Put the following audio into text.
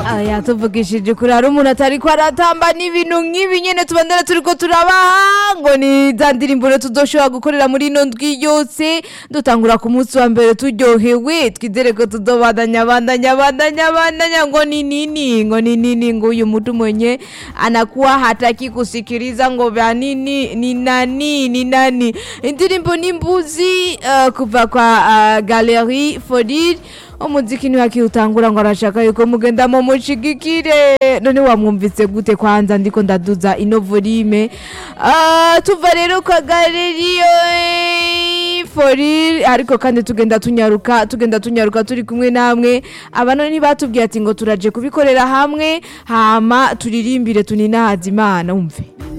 aya tuvugishije kuri hari umuntu atari ko aratamba n'ibintu nk'ibi nyene tubandana turiko turabaha ngo ni za ndirimbo rero tuzoshobora gukorera muri ino ndwi yose dutangura ku munsi wa mbere turyohewe twizere ko tuzobandanya bandanya bandanya bandanya ngo ni nini ngo ni nini ngo uyu mtu mwenye anakuwa hataki kusikiliza ngo vya nini ni nani ni nani indirimbo ni mbuzi uh, kuva kwa uh, Galerie Fodid umuziki ntiwakiutangura ngo arashaka yuko mugenda mu mushigikire none wamwumvise gute kwanza ndiko ndaduza ino volume uh, tuva rero kwa Galerie Fodid ariko kandi tugenda tunyaruka tugenda tunyaruka turi kumwe namwe abana ntibatubwiye ati ngo turaje kubikorera hamwe hama turirimbire tuninahaza imana umve